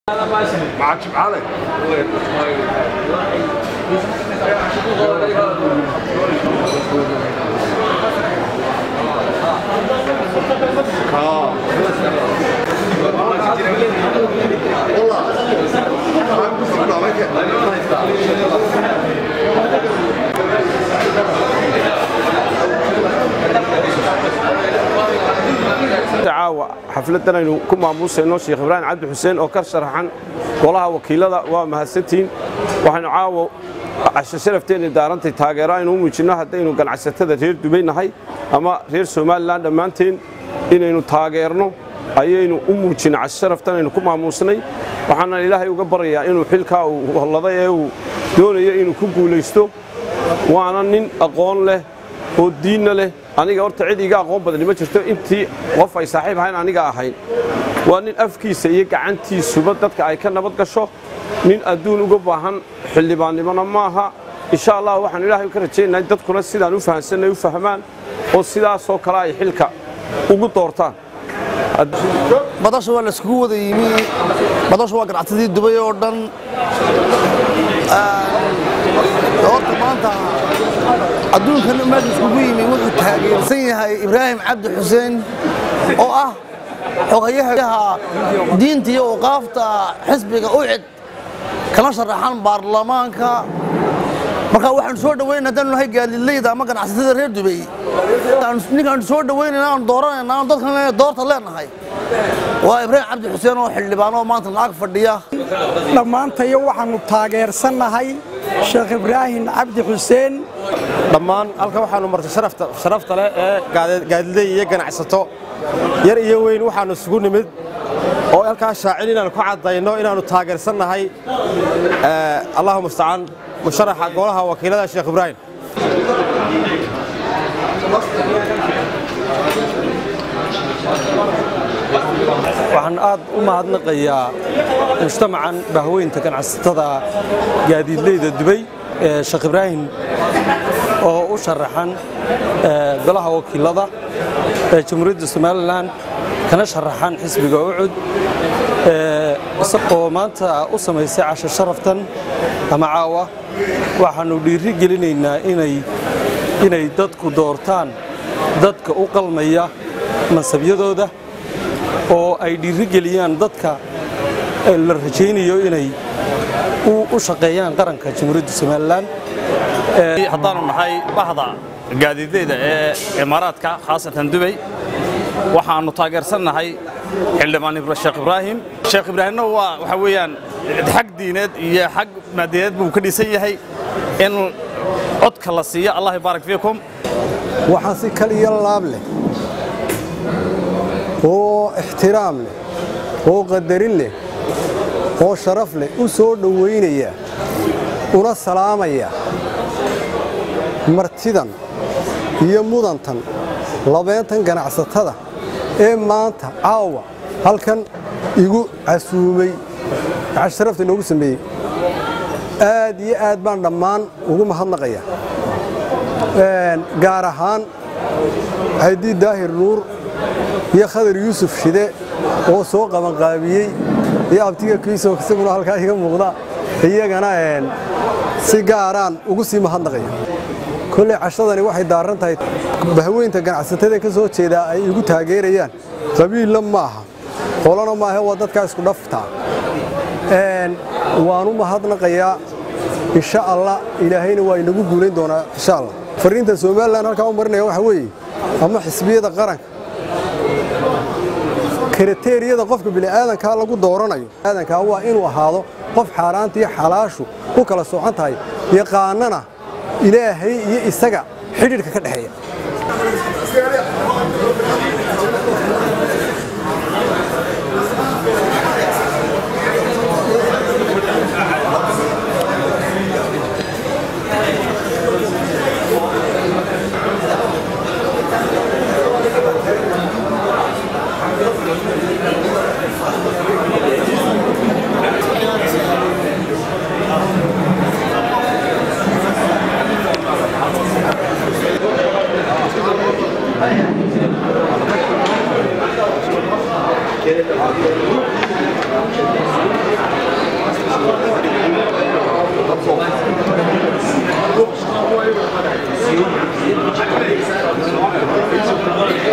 معك علي caawa xafladan aynu ku maamuusayno sheekh ibraahim cabdi xuseen oo ka sharaxan golaha wakiilada waa mahadsantihiin waxaynu caawa casho sharafteenna daarantay taageero aynu u muujinno haddaynu ganacsatada reer dubay nahay ama reer somalilan dhammaanteen inaynu taageerno ayaynu u muujinay casho sharaftan aynu ku maamuusnay waxaana ilaahay uga baryayaa inuu xilkaa uu holladay ee uu doonayo inuu ku guulaysto waana nin aqoon leh oo diinna leh aniga horta cid iga aqoon badani ma jirto intii qof ay saaxiib ahayn aniga ahayn waa nin afkiisa iyo gacantiisuba dadka ay ka nabad gasho nin adduun uga baahan xildhibaannimona maaha insha allah waxaan ilaahay ka rajaynahay dadkuna sidaan u fahamsanay u fahmaan oo sidaasoo kale ay xilka ugu doortaan badasha waa laiskugu wada yimi badasha waa ganacsadii dubay oo dhan horta maanta adduunkan meesha iskugu yimi wuxuu taageersan yahay ibraahim cabdi xuseen oo ah xogayaha diinta iyo awqaafta xisbiga ucid kala sharaxan baarlamaanka marka waxaanu soo dhaweynaa haddaanu nahay gaadiidleyda ama ganacsatada reer dubay ninkaanu soo dhaweynayna aan dooranayna aan dadkan doorta leenahay waa ibraahim cabdi xuseen oo xildhibaan oo maanta lacag fadhiya dhammaantayo waxaannu taageersannahay sheekh ibraahim cabdi xuseen dhammaan halkan waxaannu martay sharafta leh ee gaadiley iyo ganacsato yar iyo weyn waxaannu isugu nimid oo halkaa shaacin inaannu ku caddayno inaannu taageersannahay allahu mustacaan musharaxa golaha wakiilada sheekh ibraahim waxaan aad u mahadnaqayaa mujtamacan bahweynta ganacsatada gaadiidleyda dubay ee sheekh ibraahim oo u sharaxan golaha wakiilada ee jamhuuriyadda somalilan kana sharaxan xisbiga ucud oo maanta u samaysay casho sharaftan ama caawa waxaannu dhiiri gelinaynaa inay dadku doortaan dadka u qalmaya mansabyadooda oo ay dhiiri geliyaan dadka la rajaynayo inay u shaqeeyaan qaranka jamhuuriyadda somalilan haddaanu nahay bahda gaadiidleyda ee imaaraadka khaasatan dubay waxaannu taageersannahay xildhibaan sheekh ibraahim sheekh ibraahimna waa waxa weeyaan xag diineed iyo xag maadiyadeed buu ka dhisan yahay in codka la siiyo allah yubaarak fiikum waxaan si kal iyo laab leh oo ixtiraam leh oo qadarin leh oo sharaf leh u soo dhowaynaya una salaamaya martidan iyo mudantan labeentan ganacsatada ee maanta caawa halkan igu casuumay casharafta inoogu sameeyey aad iyo aad baan dhammaan ugu mahadnaqaya gaar ahaan xaydii daahir nuur iyo khadar yuusuf shide oo soo qabanqaabiyey iyo abtiga kiiso isaguna halkaa iga muuqda iyagana si gaaraan ugu sii mahadnaqaya kolley cashadani waxay daaran tahay bahweynta ganacsatada ka soo jeedaa ay igu taageerayaan qabiilla maaha qolana maahe waa dadkaa isku dhaftaa waanu mahadnaqayaa insha allah ilaahayna waa inagu guulayn doonaa insha allah fariinta somalilan halkaa u marinaya waxa weeye ama xisbiyada qaranka kriteriyada qofka bini'aadankaa lagu dooranayo aadankaa waa inuu ahaado qof xaaraanta iyo xalaashu u kala soocan tahay yaqaanana ilaahay iyo isaga xidhiidhka ka dhexeeya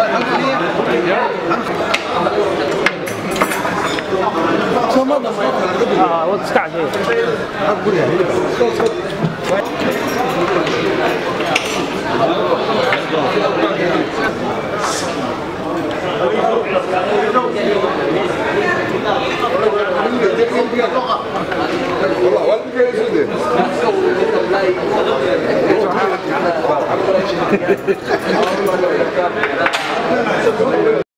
اه واد اسكع شيء